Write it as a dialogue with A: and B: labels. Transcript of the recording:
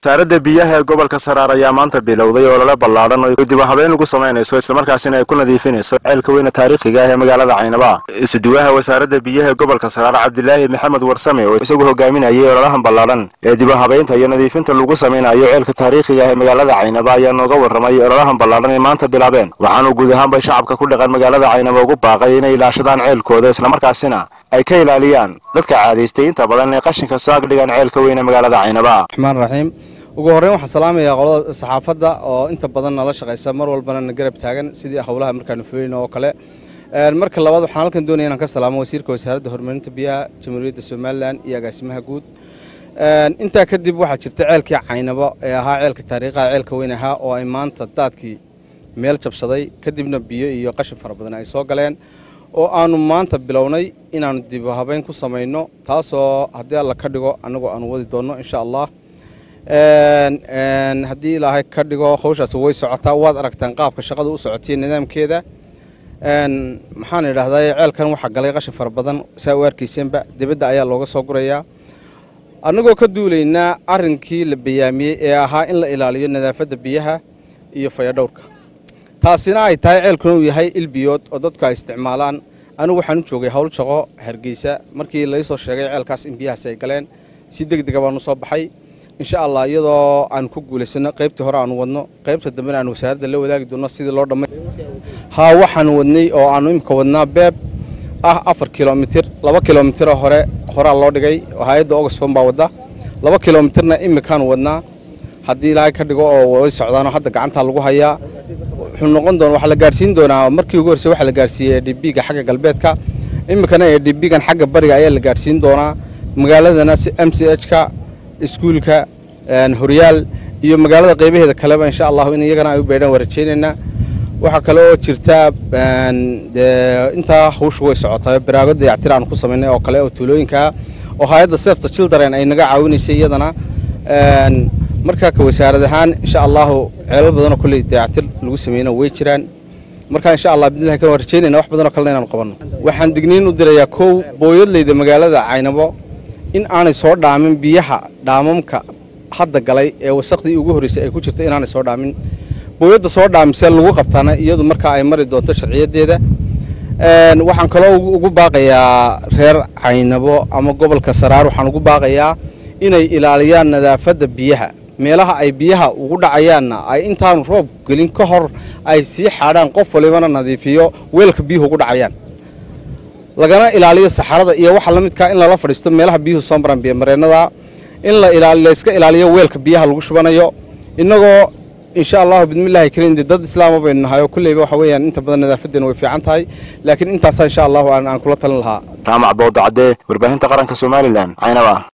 A: wasaaradda biyaha ee gobolka saraar ayaa maanta bilowday olole ballaadhan oo dib u habeyn ugu samaynayso islamarkaasina ay ku nadiifinayso ceelka weyne taariikhiga ah ee magaalada caynaba isuduwaha wasaaradda biyaha ee gobolka saraar cabdilaahi maxamed warsame oo isagu hogaaminayay ololahan ballaadhan ee dib u habeynta iyo nadiifinta lagu samaynayo ceelka taariikhiga ah ee magaalada caynaba ayaa nooga warramay ololahan ballaadhan ay maanta bilaabeen waxaanu guud ahaanbay shacabka ku dhaqan magaalada caynaba ugu baaqay inay ilaashadaan ceelkooda islamarkaasina ay ka ilaaliyaan dadka caadaystay inta badan ee qashinka soo agdhigaan ceelka weyne magaalada caynaba
B: raxmaan raxiim ugu horreyn waxaan salaamayaa qolada saxaafadda oo inta badan nala shaqaysa mar walbana na garab taagan sidii howlaha markaanu fulin oo kale marka labaad waxaan halkan doonaya inaan ka salaamo wasiirka wasaaradda horumarinta biyaha jamhuuriyadda somalilan iyo agaasimaha guud intaa kadib waxaa jirta ceelkii caynabo ee ahaa ceelka taariikhaha ceelka weyn ahaa oo ay maanta daadkii meel jabsaday kadibna biyo iyo qashin fara badan ay soo galeen oo aanu maanta bilownay inaanu dib habeyn ku samayno taasoo haddii alla ka dhigo annagu aanu wadi doonno insha allah haddii ilaahay ka dhigo hawshaasi way socotaa waad aragtaan qaabka shaqada u socotiya nidaamkeeda maxaan idhaahdaa ceelkan waxaa galay qashin fara badan saa u arkayseenba dibadda ayaa looga soo gurayaa annagoo ka duulaynaa arrinkii la bayaamiyey ee ahaa in la ilaaliyo nadaafadda biyaha iyo fayadhowrka taasina ay tahay ceelkuna uu yahay ilbiyood oo dadku ay isticmaalaan anigu waxaan u joogay howl shaqo hargeysa markii laysoo sheegay ceelkaas in biyahaasi ay galeen si deg dega baanu soo baxay insha allah iyadoo aan ku guulaysano qaybtii hore aanu wadno qaybta dambena aan wasaaradda la wadaagi doonno sidii loo dhammay haa waxaan wadnay oo aanu imika wadnaa beeb ah afar kilomitir laba kilomitiro hore horaa loo dhigay hay-adda oxfom baa wadda laba kilomitirna imikaanu wadnaa haddii ilaahay ka dhigo oo way socdaanoo hadda gacantaa lagu hayaa wuxuu noqon doona waxaa la gaarsiin doonaa markii ugu horreysa waxaa la gaarsiiyey edhbiga xagga galbeedka iminkana edhbigan xagga bariga ayaa la gaarsiin doonaa magaaladana m c h ka iskuulka horyaal iyo magaalada qaybaheeda kaleba insha allahu in iyagana ay u beedhaan waa rajaynaynaa waxaa kale oo jirta intaa hawshu way socotaa baraago dayactir aan ku samaynay oo kale oo tuulooyinkaa oo hay-adda sefta children ay naga caawinaysay iyadana markaa ka wasaarad ahaan insha allahu ceelal badanoo kolley dayactir lagu sameyna way jiraan markaa insha allah bidnillahi kan waan rajaynayna wax badanoo kalena inaanu qabanno waxaan digniin u dirayaa kow booyadleyda magaalada caynabo in aanay soo dhaamin biyaha dhaamamka hadda galay ee wasaqdii ugu horreysay ay ku jirto inaanay soo dhaamin booyadda soo dhaamisee lagu qabtaana iyadu markaa ay mari doonto sharciyadeeda waxaan kaloo ugu baaqayaa reer caynabo ama gobolka saraar waxaan ugu baaqayaa inay ilaaliyaan nadaafadda biyaha meelaha ay biyaha ugu dhacayaanna ay intaanu roob gelin ka hor ay sii xaadhaan qof walibana nadiifiyo weelka biyuhu ugu dhacayaan lagana ilaaliyo saxarada iyo waxa la midkaa in lala fadhiisto meelaha biyuhu soo maraan biyomareennada in layska ilaaliyo weelka biyaha lagu shubanayo innagoo insha allahu bidmillahi kariim dad islaama baynu nahay oo kulleyba waxa weeyaan inta badan nadaafadeena way fiican tahay laakiin intaasaa insha allahu aan kula talin lahaa
A: jaamac booda cadde warbaahinta qaranka somalilan caynaba